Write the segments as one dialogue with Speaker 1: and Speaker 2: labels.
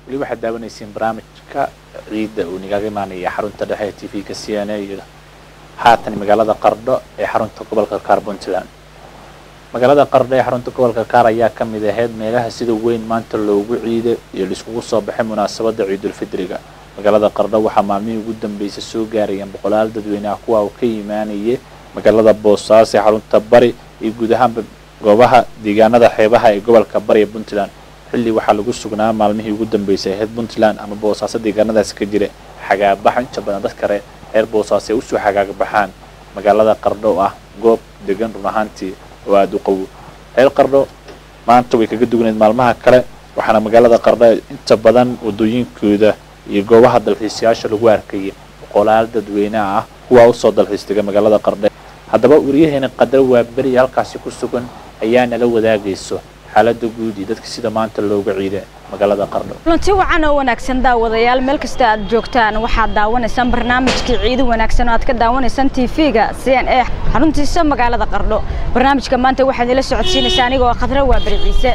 Speaker 1: weli waxaad daawanayseen barnaamijka ciidda uu nagaga imaanaya xarunta dhexe ee t v-ka c n a iyo haatan magaalada qardho ee xarunta gobolka kaar puntland magaalada qardho ee xarunta gobolka kaar ayaa ka mid ahayd meelaha sida weyn maanta loogu ciiday iyo laiskugu soo baxay munaasabadda ciidulfidriga magaalada qardho waxaa maalmihii ugu dambeysay soo gaarayeen boqolaal dadweyne ah kuwa uu ka imaanayay magaalada boosaaso ee xarunta bari iyo guud ahaanba goobaha deegaanada xeebaha ee gobolka bari ee puntland xilli waxaa lagu sugnaa maalmihii ugu dambeysay ahayd puntland ama boosaaso deegaanadaasi ka jira xagaabax inta badan dadka reer boosaaso ay usoo xagaagbaxaan magaalada qardho oo ah goob degan run ahaantii oo aada u qawo reer qardho maanta way kaga dugnayd maalmaha kale waxaana magaalada qardho inta badan wadooyinkooda iyo goobaha dalxiisayaasha lagu arkayay boqolaal dadweyneha ah kuwaa usoo dalxiistega magaalada qardhe haddaba wariyaheena qadar waa beri halkaasi ku sugan ayaa nala wadaagayso xaalada guud iyo dadka sida maanta looga ciida magaalada qardho
Speaker 2: kulanti wacan oo wanaagsan daawadayaal meel kasta aad joogtaan waxaad daawanaysaan barnaamijkii ciido wanaagsan oo aad ka daawanaysaan tv-ga c n a xaruntiisa magaalada qardho barnaamijka maanta waxaad ila socodsiinaysaa anigoo khadra waa beri ciise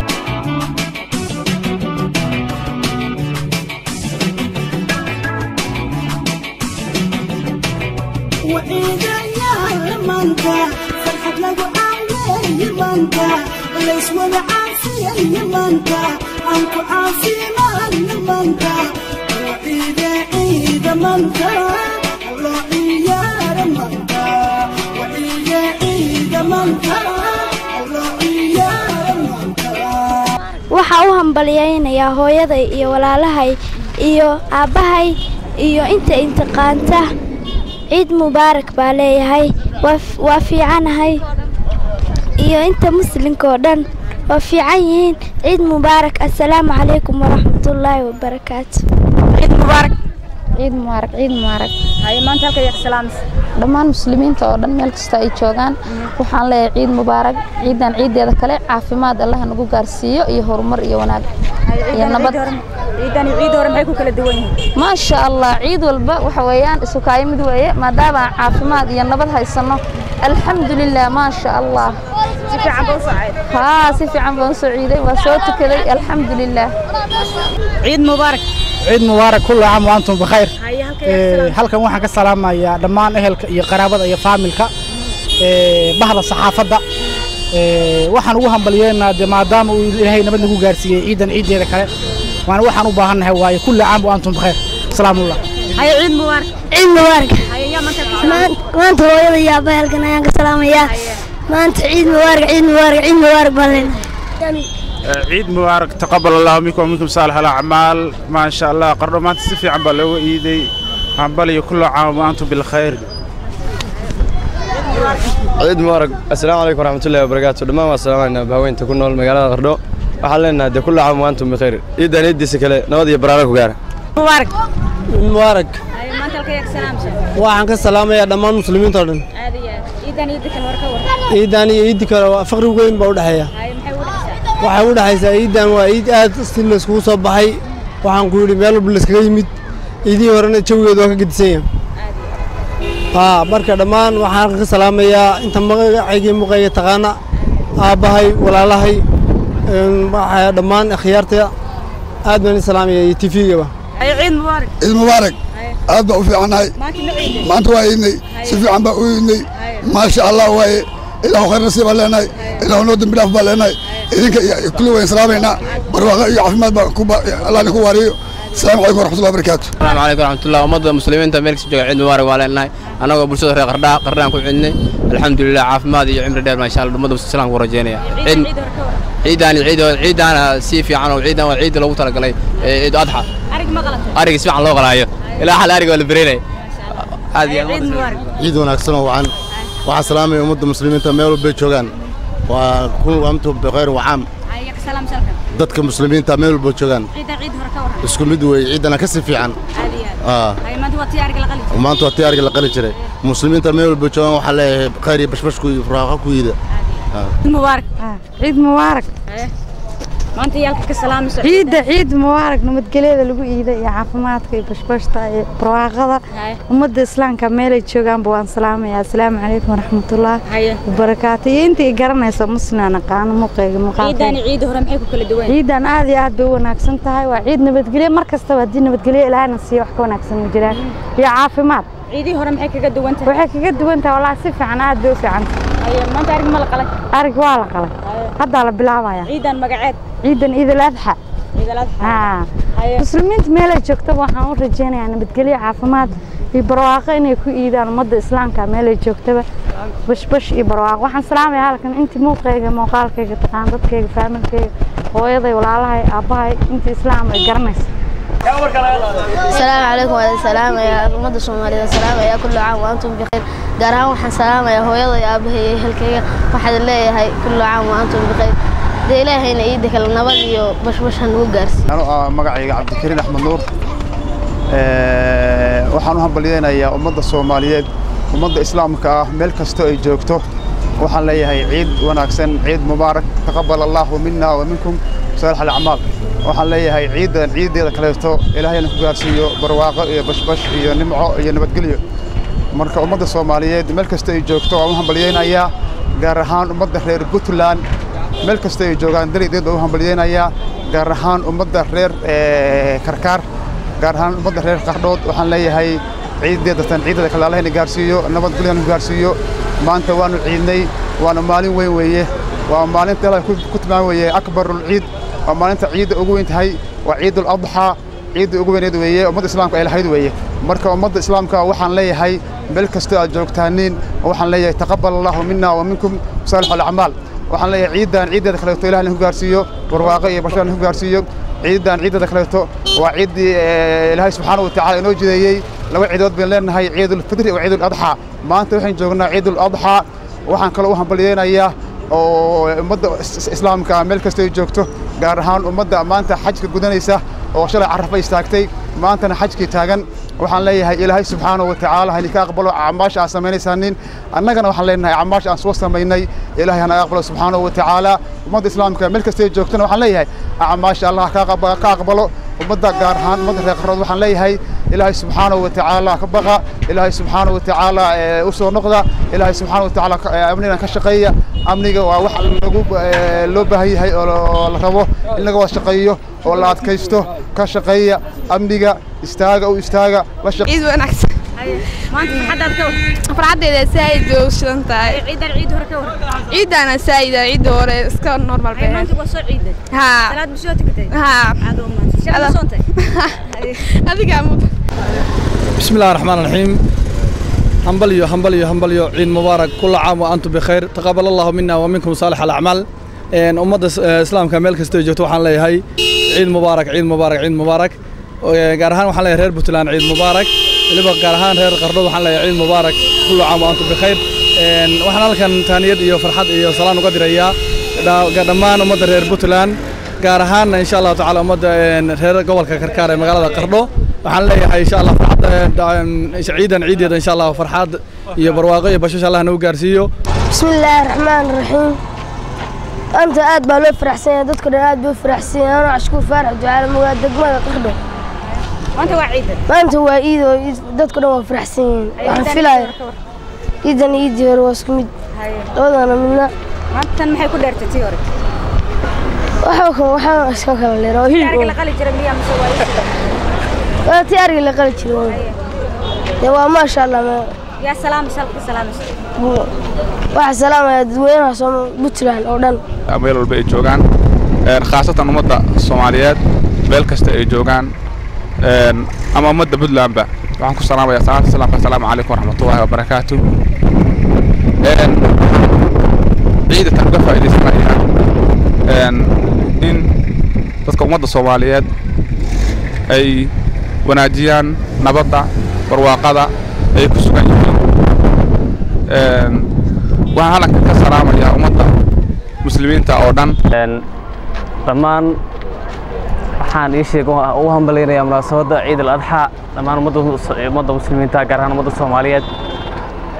Speaker 3: فرحة لقوا عالي يمانتا وليس ولا عافية يمانتا عنكو عافية ما يمانتا وعيدة عيدة مانتا وراعي يا رمانتا وعيدة عيدة مانتا وراعي يا رمانتا
Speaker 4: waxaa u hambalyaynayaa hooyaday iyo walaalahay iyo aabbahay iyo inta intiqaanta ciid mubaarak baa leeyahay waa fiicanahay iyo inta muslimka oo dhan waa fiican yihiin ciid mubaarak assalaamu calaykum waraxmatullaahi wabarakaatu
Speaker 2: ciid mubaarak
Speaker 5: ciid mubaarak ciid mubaarak
Speaker 2: haye maanta halka yaa salaamis
Speaker 5: dhammaan muslimiinta oo dhan meel kasta ay joogaan waxaan leeyahay ciid mubaarak ciidan ciideeda kale caafimaad allaha nagu gaarsiiyo iyo horumar iyo wanaag iyo nabad
Speaker 2: ciidan iyo ciid hore maxay ku kala duwan yihiin
Speaker 5: maasha allah ciid walba waxa weeyaan isu kaayo mid weeye maadaama aan caafimaad iyo nabad haysanno alxamdulilah maasha allah
Speaker 2: si fiican baa u socday
Speaker 5: haa si fiican baan soo ciiday waa soo tukaday alxamdulilah
Speaker 2: ciid mubaarak
Speaker 6: ciid mubaarak kullu caam wa antum bikhayr
Speaker 2: haye halka
Speaker 6: Ee,
Speaker 2: yaa
Speaker 6: halkan waxaan ka salaamayaa dhammaan ehelka iyo qaraabada iyo faamilka ee, bahda saxaafadda Ee, waxaan ugu hambalyeynaa dee maadaama uu ilaahay nabad nagu gaarsiiyey ciidan ciiddeeda kale waana waxaan u baahannahay waaye kulli caam wa antum bikhayr salaamullah
Speaker 2: haye ciid mubaarak
Speaker 4: ciid mubaarak
Speaker 2: haye yaa maanta ka salaamis
Speaker 4: maanta hooyada iyo aabbahay halkan ayaan ka salaamayaa maanta ciid mubaarak ciid mubaarak ciid mubaarak baan leenahay
Speaker 7: ciid mubaarak taqabal allahu minkum waminkum saalix alacmaal maa sha allah qardho maanta si fiican baa looga iiday hambaliyo kullu caam wa antum bilkhayr
Speaker 8: ciid mubaarak assalaamu calaykum waraxmatullahi wabarakaatu dhammaan waa salaamaynaa bahweynta ku nool magaalada qardho waxaan leenahay dee kullu caam wa antum bikhayr ciidan ciiddiisa kale nabad iyo baraara ku gaara
Speaker 2: mubaarak
Speaker 9: mubaarak
Speaker 2: haye maanta halka yaa salaamis
Speaker 9: waxaan ka salaamayaa dhammaan muslimiinta oo dhan
Speaker 2: aad iyo aad ciidan ciida kale war ka war
Speaker 9: ciidan iyo ciiddi kale waa faqri weyn baa u dhexeeya
Speaker 2: haye maxay ugu dhexaysaa
Speaker 9: waxay u dhexaysaa ciidan waa ciid aad si layskugu soo baxay waxaan ku yidhi meel walba layskaga yimid ciidihii horena jawigeedu waa ka gedisan yahay haa marka dhammaan waxaan halkan ka salaamayaa inta magacaygii muqayga taqaana aabbahay walaalahay een, waxaa dhammaan akhyaarta aad baan i salaamaya iyo tifigaba
Speaker 2: haye ciid mubaarak
Speaker 10: ciid mubaarak aad baa u fiicannahay
Speaker 2: maanta ma ciidin
Speaker 10: maanta waa iidnay si fiican baa u iidnay maasha allah waaye ilaahu khayr nasiib baan leenahay ilaahu noo dembi dhaaf baan leenahay idinka iyo kulli wayn salaamaynaa barwaaqo iyo caafimaad baa ku ba- allah idinku waariyo asalaamu calaykum waraxmatullahi wabarakaatu
Speaker 8: asalaamu calaykum waraxmatullah ummadda muslimiinta meel kasta jooga ciid mubaarak waa leenahay annagoo bulshada reer qardhaa qardhaan ku cidnay alxamdulilah caafimaad iyo cimri dheer maasha allah ummadda islaamka ku rajeynaya
Speaker 2: ciidan ciid hore ka war
Speaker 8: ciidan ciid ciidan si fiican oo ciidan waa ciid loogu talagalay ciid adxa
Speaker 2: arig ma qalatay
Speaker 8: ariga si fiican loo qalaayo ilaa hal ariga waa la bereynay aad iyo
Speaker 2: ciid mubaarak
Speaker 11: ciid wanaagsan oo wacan waxaan salaamaya ummadda muslimiinta meel walbay joogaan waa kun antum bikhayr wacaam
Speaker 2: haye yaa ka salaamis halkan
Speaker 11: dadka muslimiinta meel walba joogaan
Speaker 2: ciidan ciid hore ka war
Speaker 11: isku mid weeye ciidana ka si fiican
Speaker 2: aad iyo aad
Speaker 11: Aa,
Speaker 2: haye maanta waa tii ariga la qalin
Speaker 11: maanta waa tiyaarga la qali jiray muslimiinta meel walba joogaan waxaa leeyahay khayr iyo bashbashku iyo furaaqa ku yida
Speaker 2: ciid mubaarak
Speaker 5: ciid mubaarak
Speaker 2: haye maanta yaalka ka salaamayso
Speaker 12: ciidda ciid mubaarak nabadgelyada lagu iiday iyo caafimaadka iyo bashbashta iyo barwaaqada ummadda islaamka meelay joogaanba waan salaamaya asalaamu calaykum waraxmatullah wabarakaatu iyo inta i garanaysa muslimaan aqaano muuqeyga
Speaker 2: ciidan
Speaker 12: muuqaalkeyga
Speaker 2: ciida hore maxay ku kala duwan
Speaker 12: ciidan aad iyo aad bay u wanaagsan tahay waa ciid nabadgelyo mar kastaba haddii nabadgelyo ilaahna siiyo wax ka wanaagsan ma jiraan iyo caafimaad
Speaker 2: ciidii hore maxay kaga duwan tahay
Speaker 12: waxay kaga duwan tahay wallaahi si fiican aad bay u fiican tahay
Speaker 2: Haye, maanta arig ma la qalay
Speaker 12: arig waa la qalay haddaa la bilaabaya
Speaker 2: ciidan magaceed
Speaker 12: ciidan ciidul adxa
Speaker 2: ciidal adxa
Speaker 12: haa muslimiinta meelay joogtaba waxaan u rajaynayaa nabadgelyo caafimaad iyo barwaaqo inay ku iidaan ummadda islaamka meelay joogtaba bashbash iyo barwaaqo waxaan salaamayaa halkan intii muuqayga muuqaalkayga taqaan dadkayga faamilkayga hooyaday walaalahay aabbahay intii islaam ay garanaysa
Speaker 13: السلام عليكم وعلى السلام يا أمد الصومالية السلام يا كل عام وأنتم بخير قارها وحن سلام يا هو يلا يا أبهي هالكية واحد الله هاي كل عام وأنتم بخير دي إلهي نعيدك النبض يو بش بش هنقول قارس
Speaker 14: anuu ah magacayga cabdikariin axmed nuur Ee, waxaan u hambalyeynayaa ummadda soomaaliyeed ummadda islaamka ah meel kastoo ay joogto waxaan leeyahay ciid wanaagsan ciid mubaarak taqabal allahu mina wa minkum saalix alacmaal waxaan leeyahay ciidan ciideeda kaleeto ilaahayna ku gaarsiiyo barwaaqo iyo bashbash iyo nimco iyo nabadgelyo marka ummadda soomaaliyeed meel kasta ay joogto waan u hambalyeynayaa gaar ahaan ummadda reer puntland meel kasta ay joogaan dalideed baan u hambalyeynayaa gaar ahaan ummadda reer ee, karkaar gaar ahaan ummadda reer qardhood waxaan leeyahay ciideeda tan ciidada kale allahayna gaarsiiyo nabadgelyana ku gaarsiiyo maanta waanu ciidnay waana maalin weyn weeye waa maalinta ilaahay ku ku tilmaam weeye akbarul ciid waa maalinta ciidda ugu weyn tahay waa ciidul adxaa ciidda ugu weyneed weeye ummadda islaamka ay lahayd weeye marka ummadda islaamka waxaan leeyahay meel kastoo aad joogtaaniin waxaan leeyahay taqabal allahu mina wa minkum saalix alacmaal waxaan leeyahay ciidan ciideeda kaleeto ilahna ku gaarsiiyo barwaaqo iyo bashaarna ku gaarsiiyo ciidan ciideeda kaleeto waa ciiddii ee, ilaahay subxaana wa tacaala inoo jideeyey laba ciidood baynu leenahay ciidulfitri iyo ciidul adxaa maanta waxaan joognaa ciidul adxaa waxaan kaloo u hambalyeynayaa oo ummadda is- islaamka meel kasta ay joogto gaar ahaan ummadda maanta xajka gudanaysa oo shalay carrafa istaagtay maantana xajkii taagan waxaan leeyahay ilaahay subxaanahu wa tacaala hanika aqbalo acmaasha aan samaynaysanin annagana waxaan leenahay acmaasha aan soo samaynay ilaahay hana aqbalo subxaanahu wa tacaala ummadda islaamka meel kasta ay joogtona waxaan leeyahay acmaasha allah ka aqba- ka aqbalo ummadda gaar ahaan ummadda reer qarood waxaan leeyahay ilaahay subxaanahu wa tacaala ka baqa ilaahay subxaanahu wa tacaala ee, u soo noqda ilaahay subxaanahu wa tacaala ka- ee, amnigan ka shaqeeya amniga waa wax lagu ee, loo baahan yahay oo la- oo la rabo in laga wada shaqeeyo oo la adkaysto ka shaqeeya amniga istaaga u istaaga la shaqeeya
Speaker 15: ciid wanaagsan
Speaker 2: maanta maxadaad ka war
Speaker 15: farxaddeeda saaid bay u shidan tahay
Speaker 2: ciidan ciid hore ka war
Speaker 15: ciiddaana saa'ida ciidda hore iska normal bay ahayd
Speaker 2: maanta waa soo ciiday
Speaker 15: haa
Speaker 2: salaad ma soo tukatay
Speaker 15: haa
Speaker 2: aad u maanta shalay ma soontay
Speaker 15: adigaa mudan
Speaker 16: بسم الله الرحمن الرحيم همبليو همبليو همبليو عيد مبارك كل عام وأنتم بخير تقبل الله منا ومنكم صالح الأعمال إن أمة الإسلام كمال كستو جوتو وحان لي هاي عيد مبارك عيد مبارك عيد مبارك قارهان وحان لي رير بوتلان عيد مبارك اللي بقى قارهان رير قردود وحان لي عيد مبارك كل عام وأنتم بخير إن وحان لكن تانيد إيو فرحات إيو صلان وقدر إياه دمان أمة رير بوتلان gaar ahaanna insha allahu tacaala ummadda een, reer gobolka karkaar ee magaalada qardho waxaan leeyahay insha allah farxadda een, ciidan ciideeda insha allah farxad iyo barwaaqo iyo bashash allah nagu gaarsiiyo
Speaker 17: بسم الله الرحمن الرحيم أنت آد بالو فرح سنة تذكر آد بو فرح سنة أنا عشكو فرح دعاء مواد دقمة قردو
Speaker 2: maanta waa ciidan
Speaker 17: ما أنت هو إيدو تذكر هو فرح سنة وحن في لاير إيدن إيدي هو اسكمد لوضا أنا منا
Speaker 2: maantan maxay ku dheertay tii hore
Speaker 17: وحوكم وحوكم اسكو كلا ليرو
Speaker 2: ariga la qali jiray miyaa mise waa
Speaker 17: waa ti ariga la qali jiray dee waa maasha allah ma-
Speaker 2: yaa salaamaysa halka ka salaamaysa
Speaker 17: waxaa salaamaya dadweynaha sooma puntland oo dhan
Speaker 18: meel walba ay joogaan een, khaasatan ummadda soomaaliyeed meel kasta ay joogaan een, ama ummadda puntlandba waxaan ku salaamayaa salaanta salaamka asalaamu calaykum waraxmatullaahi wabarakaatu Een, ciidatan uga faa'iidaysanaya een, in dadka ummadda soomaaliyeed ay wanaajiyaan nabadda barwaaqada ay ku sugan yihiin Een, waxaan halkan ka salaamayaa ummadda muslimiinta oo dhan
Speaker 19: dhammaan waxaan ii sheeg u hambalaynayaa munaasabadda ciid al adxa dhammaan ummadda ummadda muslimiinta gaar ahaan ummadda soomaaliyeed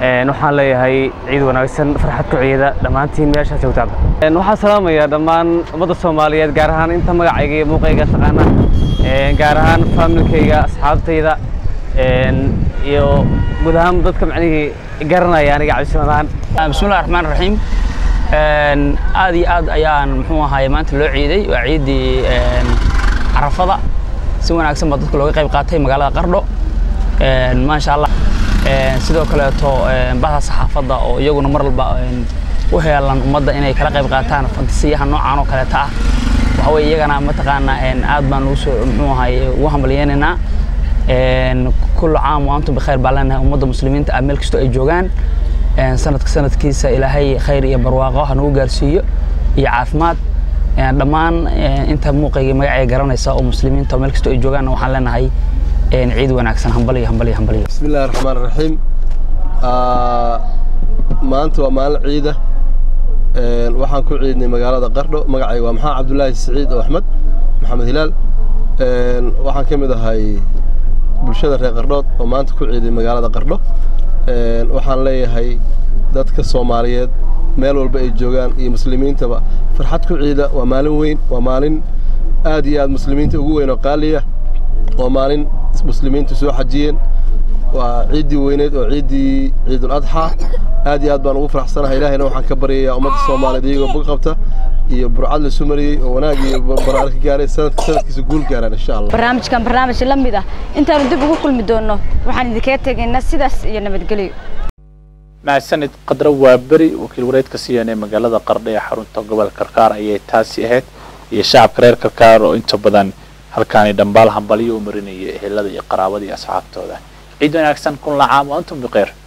Speaker 19: Een, waxaan leeyahay ciid wanaagsan farxad ku ciida dhammaantiin meesha joogtaaba Een, waxaan salaamayaa dhammaan ummadda soomaaliyeed gaar ahaan inta magacayga iyo muuqayga taqaana Een, gaar ahaan faamilkayga asxaabtayda een, iyo guud ahaan dadka macnihii garanaya aniga cabsimadaan
Speaker 20: bismillahi raxmaan raxiim Een, aad iyo aad ayaan muxuu ahaay maanta loo ciiday waa ciiddii een, carafada si wanaagsan baa dadka looga qayb qaatay magaalada qardho Een, maasha allah Een, sidoo kaleeto een, bahda saxaafadda oo iyaguna mar walba een, u heelan ummadda inay kala qayb qaataan fantasiyaha noocan oo kaleeta ah waxa weye iyagana mataqaanaa een, aad baan ugu soo muxuu ahaay ugu hambalyeynaynaa Een, kullu caam wa antum bikhayr baan leenahay ummadda muslimiinta ah meel kastoo ay joogaan Een, sanadka sanadkiisa ilaahay khayr iyo barwaaqo ha nagu gaarsiiyo iyo caafimaad Een, dhammaan een, inta muuqayga magacay garanaysa oo muslimiinta oo meel kastoo ay joogaan waxaan leenahay een, ciid wanaagsan hambaliyo hambaliyo hambaliyo
Speaker 8: بسم الله الرحمن الرحيم آه maanta waa maalin ciida Een, waxaan ku ciidnay magaalada qardho magacayga waa maxamed cabdulaahi siciid oo axmed maxamed hilaal Een, waxaan ka mid ahay bulshada reer qardhood oo maanta ku ciiday magaalada qardho Een, waxaan leeyahay dadka soomaaliyeed meel walba ay joogaan iyo muslimiintaba farxad ku ciida waa maalin weyn waa maalin aad iyo aad muslimiinta ugu weyn oo qaaliya waa maalin muslimiintu soo xajiyeen waa ciiddii weyneed oo ciiddii ciidul adxaa aad iyo aad baan ugu faraxsanahay ilaahayna waxaan ka baryayaa ummadda soomaaliyeed iyagoo bog qabta iyo burcad la sumariyey oo wanaag iyo baraar ka gaaray sanadka sanadkiisa guul gaaraan insha allah
Speaker 2: barnaamijkan barnaamij la mid ah intaanu dib ugu kulmi doonno waxaan idinkaga tegaynaa sidaas iyo nabadgelyo
Speaker 1: mahadsanid qadro waa beri wakiil wareedka siyan ee magaalada qardho ee xarunta gobolka karkaar ayay taasi ahayd iyo shacabka reer karkaar oo inta badan halkaani dhambaal hambalyo u marinaya ehelada iyo qaraabada iyo asxaabtooda ciid wanaagsan kun lacaam wa antum biqeer